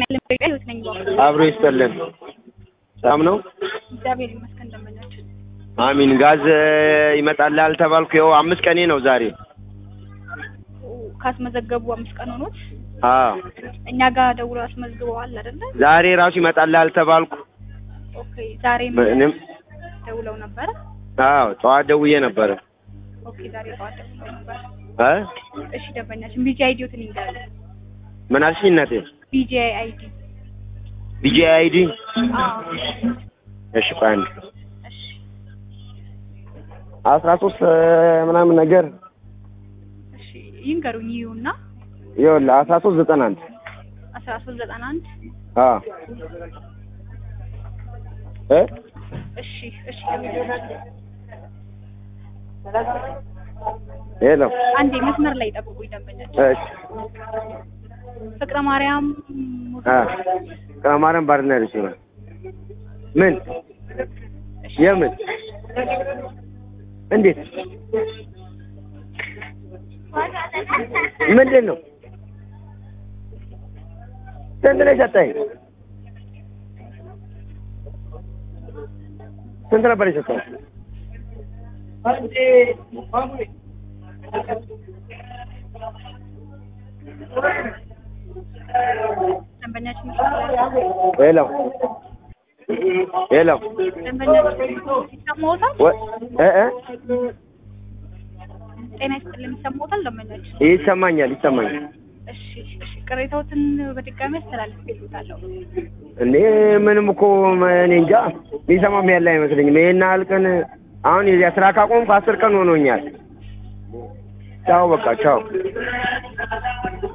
ያለን በቃ ህይወት ነኝ ባኩ አብሮ ይስጠልን። ሰላም ነው? እግዚአብሔር ይመስገን ደንበኛችን አሚን። ጋዝ ይመጣልሃል ተባልኩ። ይኸው አምስት ቀኔ ነው ዛሬ። ካስመዘገቡ አምስት ቀን ሆኖት አዎ እኛ ጋር ደውሎ አስመዝግበዋል አይደለ? ዛሬ ራሱ ይመጣልሃል ተባልኩ። ኦኬ ዛሬ ምንም ደውለው ነበረ። አዎ ጠዋት ደውዬ ነበረ ኦኬ ዛሬ ጠዋት ደውለው ነበረ። እ እሺ ደንበኛችን ቢጂ አይዲዎትን ይንገራል። ምን አልሽኝ እናቴ? ቢጂ አይዲ ቢጂ አይዲ አዎ እሺ ቆይ አንድ እሺ አስራ ሶስት ምናምን ነገር እሺ ይንገሩኝ ይሁና ይኸውልህ አስራ ሶስት ዘጠና አንድ አስራ ሶስት ዘጠና አንድ አዎ እ እሺ እሺ ደንበኛችን ሄሎ አንዴ መስመር ላይ ጠብቁኝ ደንበኛችን እሺ ፍቅረ ማርያም አ ከማረም ባርና ሬስቶራንት ምን የምን እንዴት ምንድን ነው ስንት ነው የሰጠኸኝ ስንት ነበር የሰጠኸኝ ደንበኛችን ሄሎ ሄሎ ደንበኛችን ይሰማዎታል? ወ- እ እ ጤና ይስጥልኝ ይሰማዎታል? ደንበኛችን ይሰማኛል ይሰማኛል እሺ እሺ ቅሬታዎትን በድጋሚ አስተላልፌልዎታለሁ። እኔ ምንም እኮ እኔ እንጃ የሚሰማም ያለ አይመስለኝም። ይሄን ያህል ቀን አሁን የዚያ ስራ ካቆምኩ አስር ቀን ሆኖኛል። ቻው በቃ ቻው።